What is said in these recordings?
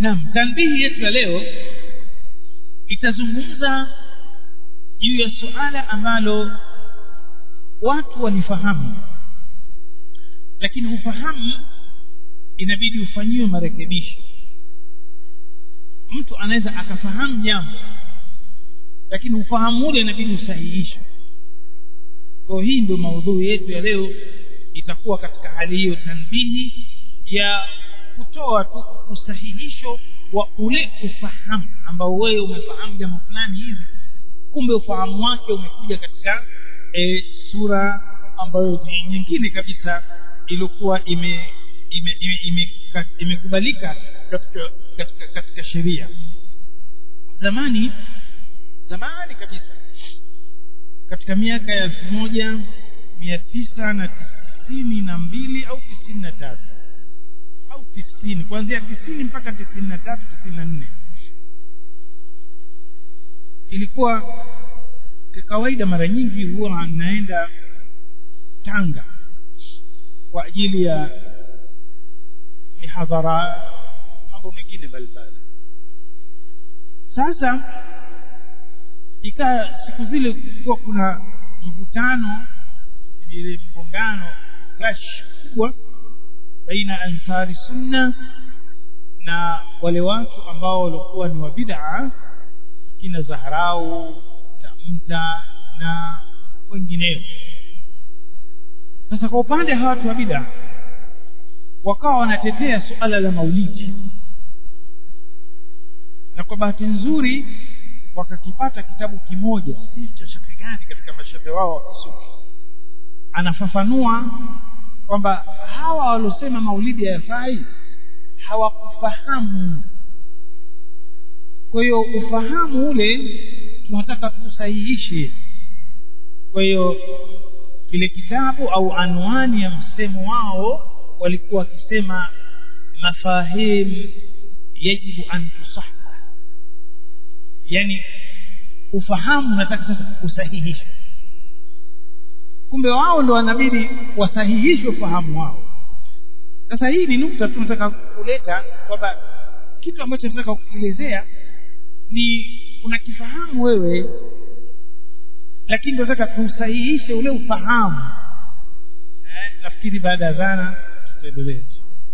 naam tanbihi yetu ya leo itazungumza juu ya suala ambalo watu walifahamu lakini ufahamu inabidi ufanyiwe marekebisho mtu anaweza akafahamu jambo lakini ufahamu ule inabidi usahihishwe kwa hii ndio maudhui yetu ya leo itakuwa katika hali hiyo tanbihi ya kutoa tu usahihisho wa ule ufahamu ambao wewe umefahamu jambo fulani hivi kumbe ufahamu wake umekuja katika e, sura ambayo nyingine kabisa iliyokuwa ime imekubalika ime, ime, ime katika katika, katika sheria zamani zamani kabisa katika miaka ya elfu moja mia tisa na tisini na mbili au tisini na tatu au tisini kuanzia tisini mpaka tisini na tatu tisini na nne ilikuwa kawaida mara nyingi huwa naenda tanga kwa ajili ya mihadhara mambo mengine mbalimbali sasa ikaa siku zile kulikuwa kuna mvutano ile mgongano clash kubwa baina ansari sunna na wale watu ambao walikuwa ni wa bid'a kina zaharau tamta na wengineo sasa kwa upande hawa watu wa bid'a wakawa wanatetea suala la maulidi na kwa bahati nzuri wakakipata kitabu kimoja si cha shafi gani katika mashafi wao wa kisufi anafafanua kwamba hawa waliosema maulidi hayafai hawakufahamu kwa hiyo ufahamu ule tunataka tusahihishe kwa hiyo kile kitabu au anwani ya msemo wao walikuwa wakisema mafahim yajibu an tusaha yani ufahamu nataka sasa usahihishwe kumbe wao ndo wanabidi wasahihishwe ufahamu wao sasa hii ni nukta tu nataka kuleta kwamba kitu ambacho nataka kukielezea ni unakifahamu wewe lakini tunataka tusahihishe ule ufahamu eh, nafikiri baada ya dhana tutaendelea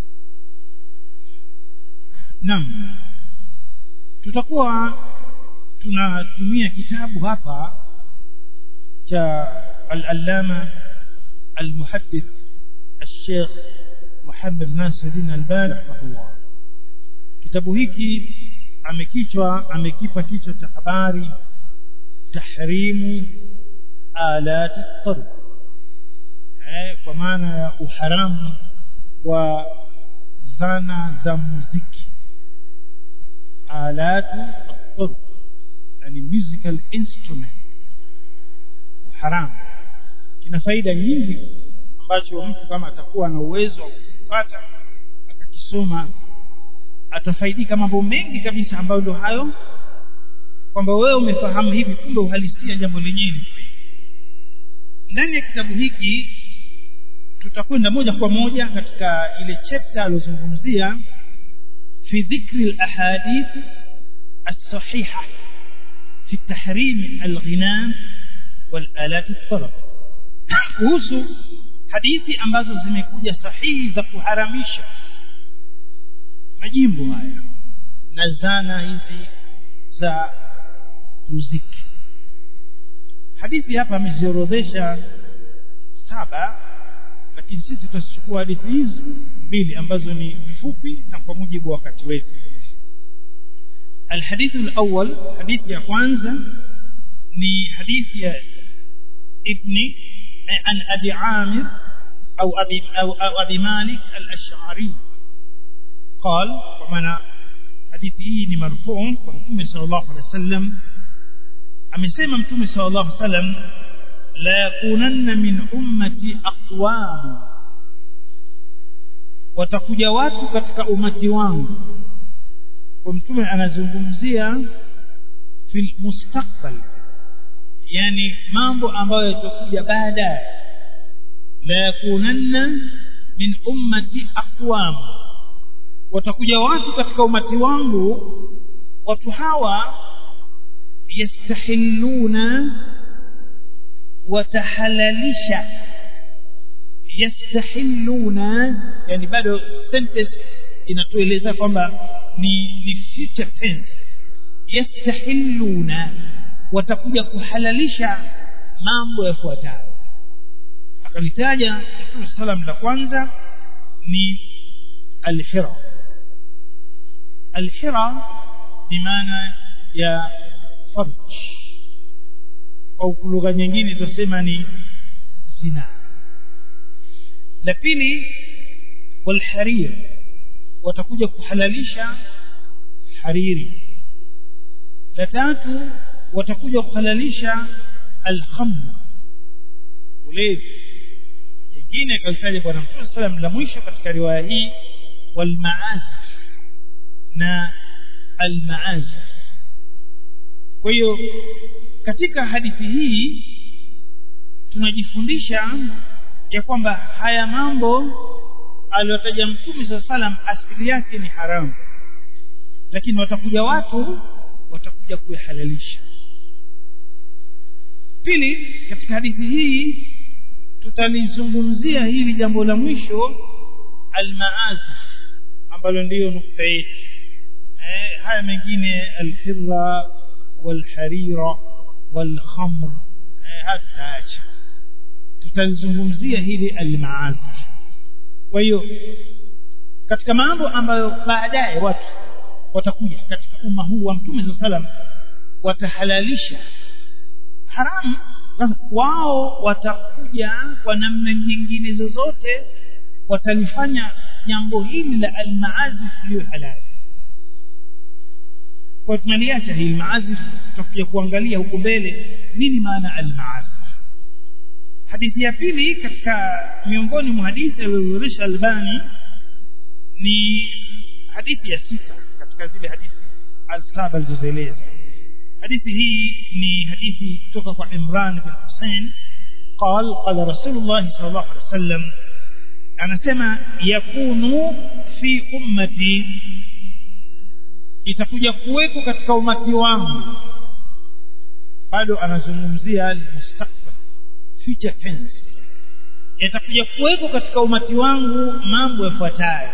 naam tutakuwa tunatumia kitabu hapa cha al-allama al-muhaddith al-sheikh Muhammad Nasiruddin Albani rahimahullah kitabu hiki amekichwa amekipa kichwa cha habari tahrimu alat at eh kwa maana ya uharamu wa zana za muziki alatu at yani musical instrument uharamu kina faida nyingi ambacho mtu kama atakuwa na uwezo wa kupata akakisoma atafaidika mambo mengi kabisa ambayo ndio hayo kwamba wewe umefahamu hivi kumbe uhalisia jambo lenyewe ni ndani ya kitabu hiki tutakwenda moja kwa moja katika ile chapter alozungumzia fi dhikri alahadith الصحيحة في تحريم الغناء والآلات الطرب kuhusu hadithi ambazo zimekuja sahihi za kuharamisha majimbo haya na zana hizi za muziki hadithi hapa ameziorodhesha saba lakini sisi tutachukua hadithi hizi mbili ambazo ni fupi na kwa mujibu wa wakati wetu الحديث الأول حديث يا كwanza ni حديث يا ابن عن أبي عامر أو أبي, أو, أو أبي مالك الأشعري قال ومنا حديثه مرفوع متوم صلى الله عليه وسلم amesema mtume sallallahu alaihi wasallam la yakunanna min ummati aqwam watakuja watu katika umati wangu kwa mtume anazungumzia fil mustakbal yani mambo ambayo yatakuja baadaye la yakunanna min ummati aqwam watakuja watu katika umati wangu watu hawa yastahilluna watahalalisha yastahilluna yani bado sentence inatueleza kwamba ni ni future tense yastahilluna watakuja kuhalalisha mambo yafuatayo akalitaja Mtume salam la kwanza ni alhira alhira bimaana ya farj au lugha nyingine tutasema ni zina la pili walharir watakuja kuhalalisha hariri la tatu watakuja kuhalalisha alkhamr ulevi jingine kalitaja bwana mtume salam la mwisho katika riwaya hii walmaazif na almaazif kwa hiyo katika hadithi hii tunajifundisha ya kwamba haya mambo aliyotaja mtume saa salam asili yake ni haramu lakini watakuja watu watakuja kuihalalisha pili katika hadithi hii tutalizungumzia hili jambo la mwisho almaazif ambalo ndiyo nukta yetu eh, haya mengine alhirra walharira walkhamr eh, haya tutaacha tutalizungumzia hili almaazif kwa hiyo katika mambo ambayo baadaye watu watakuja katika umma huu wa mtume saa salam watahalalisha haramu sasa wao watakuja kwa namna nyingine zozote watalifanya jambo hili la almaazif liyo halali kwa tunaliacha hii maazif tutakuja kuangalia huko mbele nini maana almaazif hadithi ya pili katika miongoni mwa hadithi aliyozurisha albani ni hadithi ya sita katika zile hadithi alsaba alizozieleza hadithi hii ni hadithi kutoka kwa imran bin husein قال قال رسول الله صلى الله عليه وسلم anasema yakunu fi ummati itakuja kuweko katika umati wangu bado anazungumzia almustakbal future tense yatakuja kuweko katika umati wangu mambo yafuatayo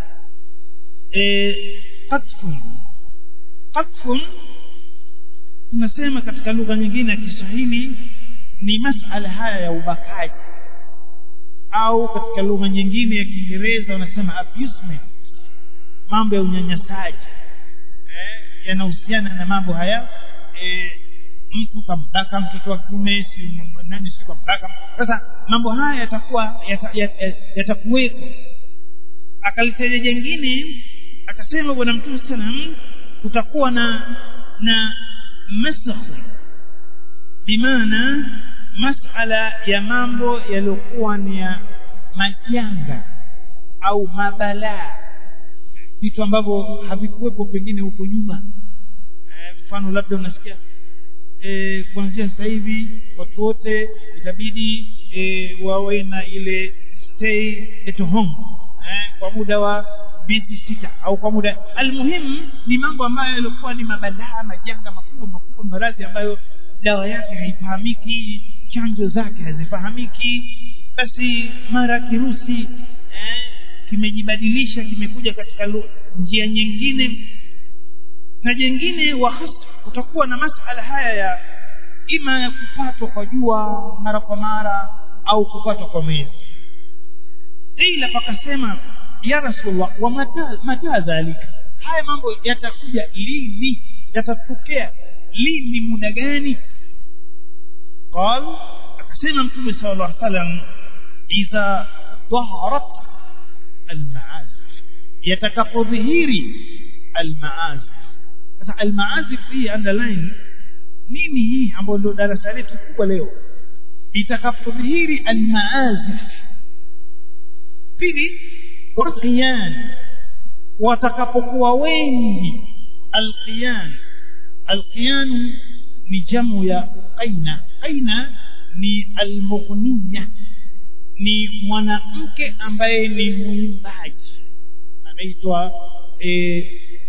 e, qatfun qatfun tunasema katika lugha nyingine ya Kiswahili ni masala haya ya ubakaji au katika lugha nyingine ya Kiingereza wanasema abusement mambo ya unyanyasaji eh, yanahusiana na mambo haya eh, mtu kambaka mtoto wa kiume si nani si kambaka sasa mambo haya yatakuwa yatakuweko yata, yata akalitaja jengine akasema bwana mtume sallam kutakuwa na na masakhu bimaana masala ya mambo yaliyokuwa ni ya majanga au mabalaa vitu ambavyo havikuwepo pengine huko nyuma mfano e, labda unasikia e, kuanzia sasa hivi watu wote itabidi e, wawe na ile stay at home e, kwa muda wa miezi sita au kwa muda almuhimu ni mambo ambayo yalikuwa ni mabalaa majanga makubwa makubwa maradhi ambayo dawa yake haifahamiki chanjo zake hazifahamiki basi mara kirusi eh, kimejibadilisha kimekuja katika njia nyingine na jengine wa utakuwa na masala haya ya ima ya kupatwa kwa jua mara kwa mara au kupatwa kwa mwezi ila pakasema ya rasulullah wa mata, mata dhalika haya mambo yatakuja lini yatatokea lini muda gani قال akasema mtume sallallahu alaihi wasallam idha dhaharat almaazif yatakapodhihiri almaazif sasa almaazif hii underline nini hii ambayo ndio darasa letu kubwa leo itakapodhihiri almaazif pili waqiyan watakapokuwa wengi alqiyan alqiyan ni jamu ya qaina qaina ni almughniya ni mwanamke ambaye ni mwimbaji anaitwa eh,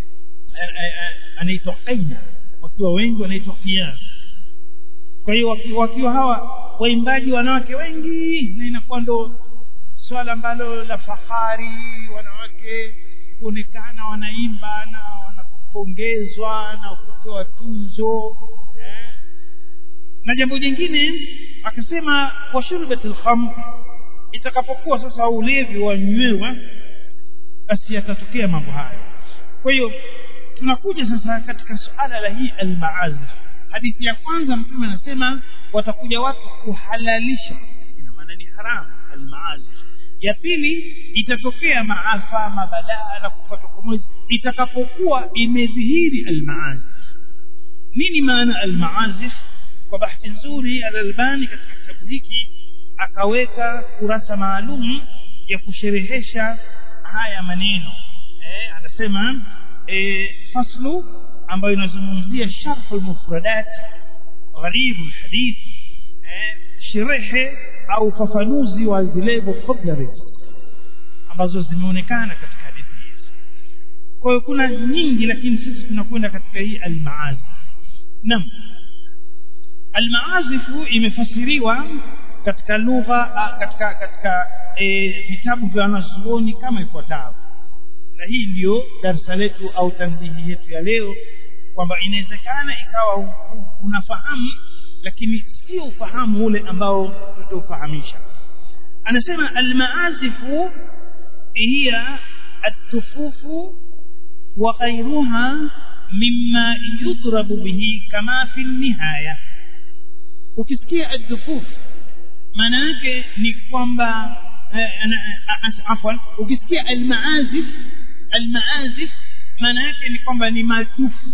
anaitwa qaina wakiwa wengi wanaitwa qiyas kwa hiyo wakiwa, wakiwa hawa waimbaji wanawake wengi na inakuwa ndo swala ambalo la fahari wanawake kuonekana wanaimba na wanapongezwa na kupewa tunzo eh. na jambo jingine akasema wa shurbatil khamr itakapokuwa sasa ulevi wanywewa basi yatatokea mambo hayo kwa hiyo tunakuja sasa katika suala la hii almaazif hadithi ya kwanza mtume anasema watakuja watu kuhalalisha ina maana ni haramu almaazif ya pili itatokea maafa mabadaa na kupatwa kwa mwezi itakapokuwa imedhihiri almaazif nini maana almaazif kwa bahati nzuri alalbani katika kitabu hiki akaweka kurasa maalum ya kusherehesha haya maneno eh, anasema eh, faslu ambayo inazungumzia sharhu lmufradat gharibu lhadithi eh, sherehe au ufafanuzi wa zile vocabularies ambazo zimeonekana katika hadithi hizi kwa hiyo kuna nyingi lakini sisi tunakwenda katika hii almaazi naam almaazifu imefasiriwa katika lugha katika katika e, vitabu vya wanazuoni kama ifuatavyo na hii ndiyo darsa letu au tanbihi yetu ya leo kwamba inawezekana ikawa unafahamu lakini sio ufahamu ule ambao tutaufahamisha anasema almaazifu hiya atufufu wa ghairuha mimma yudrabu bihi kama fi nihaya ukisikia adhufuf maana yake ni kwamba afwan ukisikia almaazif almaazif maana yake ni kwamba ni madufu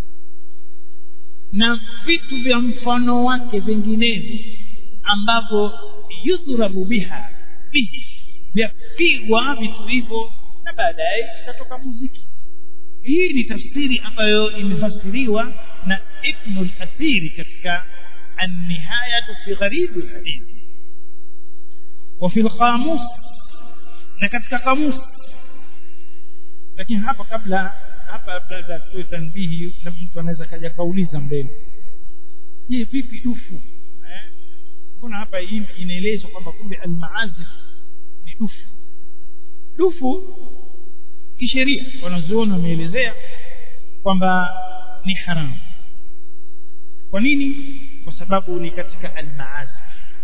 na vitu vya mfano wake vinginevyo ambavyo yudhrabu biha bihi vyapigwa vitu hivyo na baadaye ikatoka muziki hii ni tafsiri ambayo imefasiriwa na ibnu lathiri katika annihayatu fi gharibu lhadithi وفي القاموس na katika kamus lakini hapa kabla hapa labda tuwe tanbihi na mtu anaweza kaja kauliza mbele je vipi dufu mbona eh? hapa inaelezwa kwamba kumbe almaazif ni dufu dufu kisheria wanazuoni wameelezea kwamba ni haramu kwa nini kwa sababu ni katika almaazif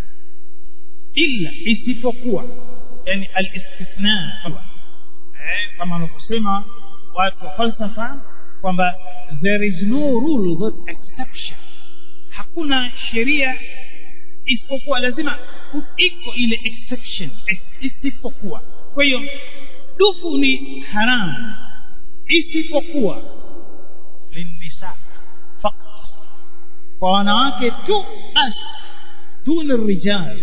illa isipokuwa yani alistithna eh, kama wanavyosema watu wa falsafa kwamba there is no rule without exception hakuna sheria isipokuwa lazima iko ile exception isipokuwa kwa hiyo dufu ni haramu isipokuwa linnisa faqat kwa wanawake tu basi duna rijal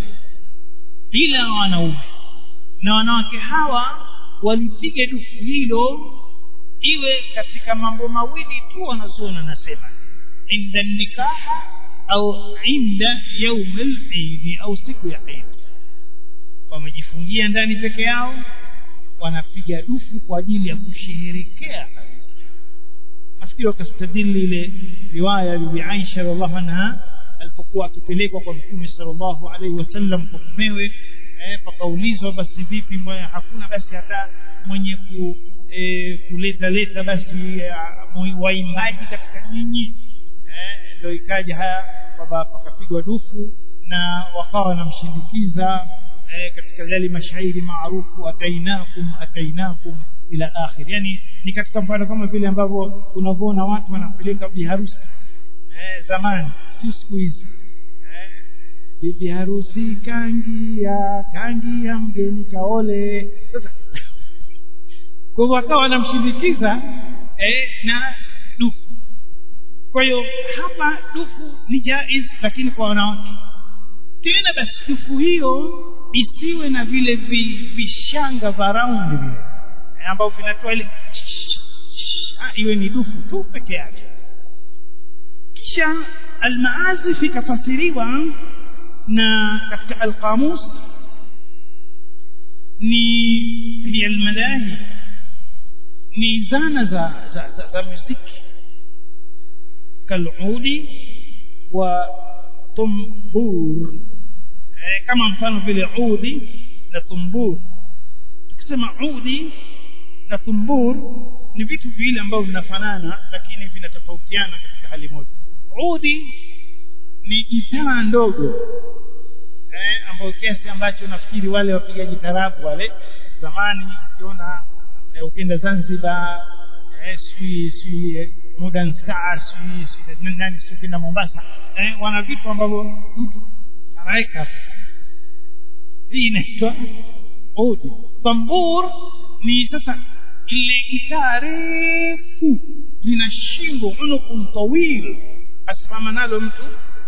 ila wanaume na wanawake hawa walipiga dufu hilo iwe katika mambo mawili tu wanazuoni anasema inda nikaha au inda yaum lidi au siku ya idi wamejifungia ndani peke yao wanapiga dufu kwa ajili ya kusherehekea kabisa nafikiri wakastadili ile riwaya bibi aisha radiallahu anha alipokuwa akipelekwa kwa mtume sallallahu alaihi wasallam kwa mumewe eh, pakaulizwa basi vipi mbona hakuna basi hata mwenye ku eh, kuleta leta basi eh, waimbaji katika nyinyi eh, ndio ikaja haya kwamba pakapigwa dufu na wakawa wanamshindikiza eh, katika yale mashairi maarufu atainakum atainakum ila akhir yani ni katika mfano kama vile ambavyo unavyoona watu wanapeleka biharusi eh, zamani si siku hizi eh, bibi harusi kangia kangia mgeni kaole sasa kwa hivyo wakawa wanamshindikiza eh, na dufu kwa hiyo hapa dufu ni jaiz lakini kwa wanawake tena basi dufu hiyo isiwe na vile vishanga vya raundi vile ambavyo vinatoa ile iwe ni dufu tu peke yake kisha almaazif ikafasiriwa na katika alqamus ni hiya almalahi ni zana za za, za, za muziki kaludi wa tumbur eh, kama mfano vile udi na tumbur tukisema udi na tumbur ni vitu viwili ambavyo vinafanana lakini vinatofautiana katika hali moja udi ni gitaa ndogo eh, ambayo kiasi ambacho nafikiri wale wapigaji tarabu wale zamani ukiona eh, ukienda Zanzibar eh, sijui sijui eh, modern star sijui sijui nani sijui ukienda Mombasa eh, wana vitu ambavyo mtu anaweka hii inaitwa udi tambur ni sasa ile gitaa refu lina shingo unukun tawil asimama nalo mtu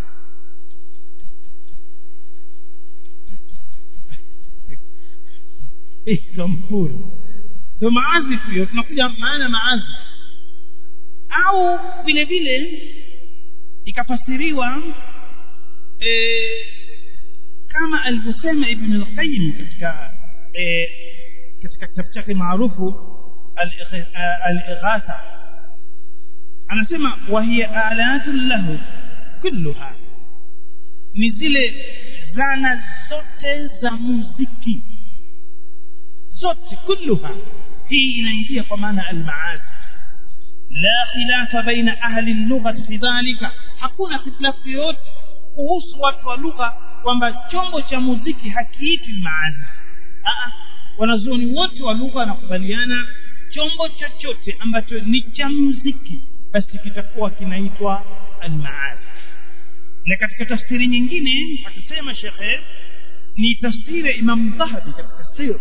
tambur ndo maazifu hiyo tunakuja maana maazifu au vile vile ikafasiriwa e, kama alivyosema ibn al-qayyim katika e, katika kitabu chake maarufu al-ighatha anasema wa hiya alatun lahu kulluha ni zile zana zote za muziki zote kulluha hii inaingia kwa maana al-maazif la khilafa baina ahli al-lugha fi dhalika hakuna khilafu yoyote kuhusu watu wa lugha kwamba chombo cha muziki hakiitwi maazif wanazuoni wote wa lugha wanakubaliana chombo chochote ambacho ni cha muziki basi kitakuwa kinaitwa almaazif na katika tafsiri nyingine akisema shekhe ni tafsiri ya imam dhahabi katika sir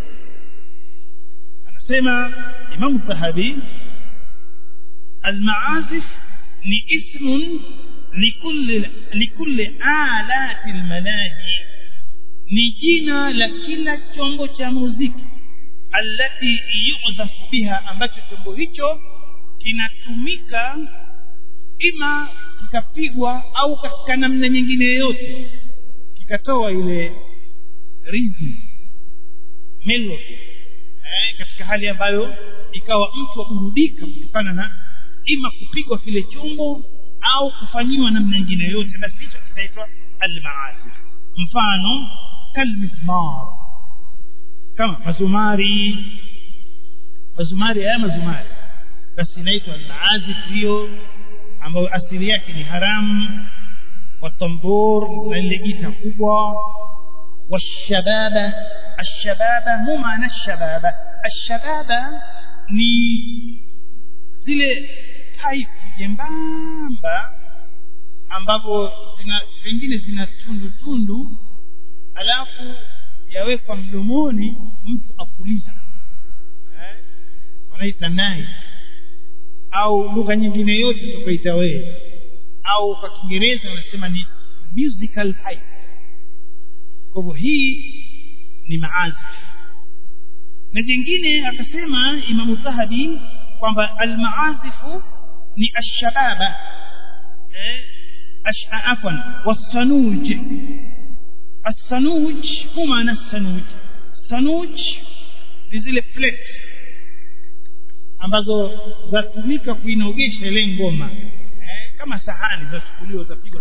anasema imam dhahabi almaazif ni ismun likulli likulli alati almanahi ni jina la kila chombo cha muziki allati yu'zafu biha ambacho chombo hicho kinatumika ima kikapigwa au katika namna nyingine yoyote kikatoa ile rhythm melody eh, katika hali ambayo ikawa mtu aburudika kutokana na ima kupigwa kile chombo au kufanyiwa namna nyingine yoyote basi hicho kitaitwa almaazif mfano kalmismar kama mazumari mazumari haya mazumari basi inaitwa almaazif hiyo ambayo asili yake ni haramu watambur na ile gita kubwa والشبابة الشبابة مو معنى الشبابة الشبابة ni zile paipu jembamba ambapo zina pengine zina tundu tundu alafu yawekwa mdomoni mtu apuliza eh? wanaita nai au lugha nyingine yote tukaita wewe au kwa kiingereza wanasema ni musical pipe kwa hivyo hii ni maazif na jingine akasema imamu dhahabi kwamba almaazifu ni ashababa eh, afwan wasanuj السنوج هو معنى السنوج sanuj ni zile plate ambazo zatumika kuinogesha ile ngoma eh, kama sahani zachukuliwa zapigwa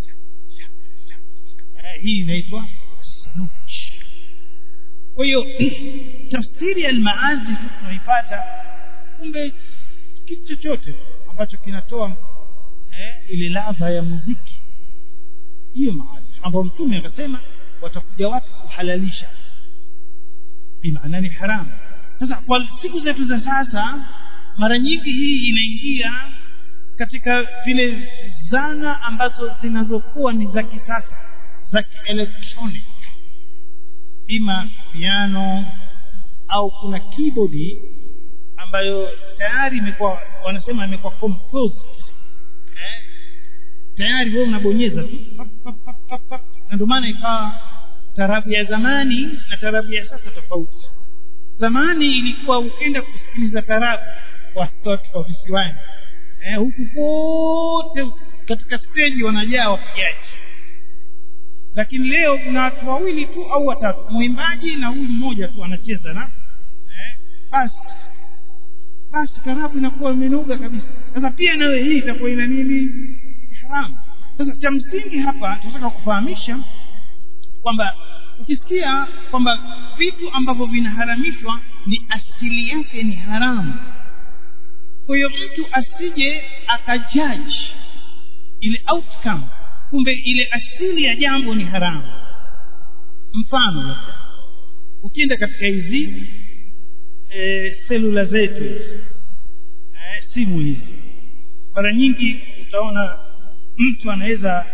eh, hii inaitwa sanuj kwa hiyo tafsiri ya almaazif tunaipata kumbe kitu chochote ambacho kinatoa eh, ile ladha ya muziki hiyo maazif ambayo mtume akasema watakuja watu kuhalalisha bimaana ni haramu sasa kwa siku zetu za sasa mara nyingi hii inaingia katika vile zana ambazo zinazokuwa ni za kisasa za kielektronic ima piano au kuna keyboard ambayo tayari imekuwa wanasema imekuwa composed eh? tayari wewe unabonyeza tu na ndio maana ikawa tarabu ya zamani na tarabu ya sasa tofauti zamani ilikuwa ukienda kusikiliza tarabu watoto wa visiwani eh, huku kote katika steji wanajaa wapigaji lakini leo kuna watu wawili tu au watatu mwimbaji na huyu mmoja tu anacheza na eh, basi basi karabu inakuwa imenoga kabisa sasa pia nayo hii itakuwa ina nini haramu sasa cha msingi hapa tunataka kufahamisha kwamba ukisikia kwamba vitu ambavyo vinaharamishwa ni asili yake ni haramu kwa hiyo mtu asije akajaji ile outcome kumbe ile asili ya jambo ni haramu mfano labda ukienda katika hizi e, selula zetu hizi e, simu hizi mara nyingi utaona mtu anaweza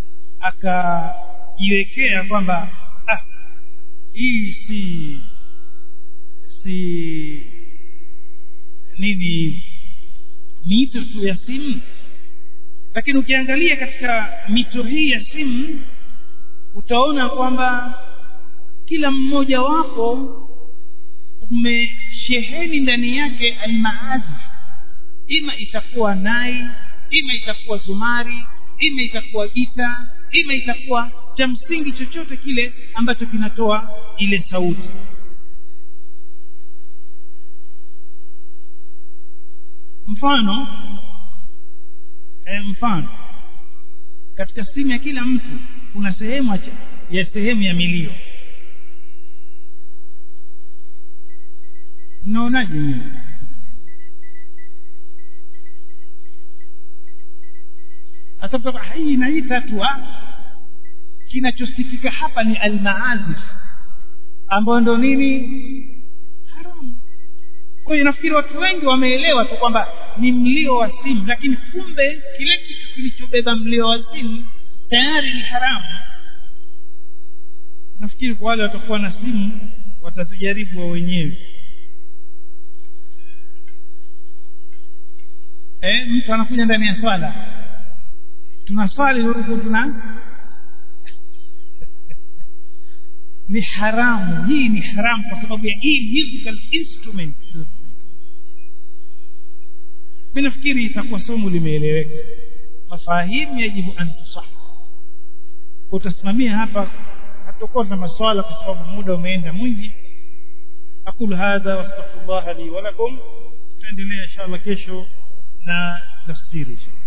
akajiwekea kwamba ah hii si si nini mito tu ya simu lakini ukiangalia katika mito hii ya simu utaona kwamba kila mmoja wapo umesheheni ndani yake almaazi ima itakuwa nai ima itakuwa zumari ima itakuwa gita ima itakuwa cha msingi chochote kile ambacho kinatoa ile sauti mfano e, mfano katika simu ya kila mtu kuna sehemu ya sehemu ya milio mnaonaje nyinyi hata hii inaita tu kinachosikika hapa ni almaazif ambayo ndo nini haramu kwa hiyo nafikiri watu wengi wameelewa tu kwamba ni mlio wa simu lakini kumbe kile kitu kilichobeba mlio wa simu tayari ni haramu nafikiri kwa wale watakuwa na simu watazijaribu wa wenyewe eh, mtu anakuja ndani ya swala tunaswali huku tuna ni haramu hii ni haramu kwa sababu ya hii musical instrument mi nafikiri itakuwa somo limeeleweka mafahimu yajibu an tusah utasimamia hapa hatakuwa na maswala kwa sababu muda umeenda mwingi aqulu hadha wastaghfirullah li wa lakum tutaendelea inshallah kesho na tafsiri inshallah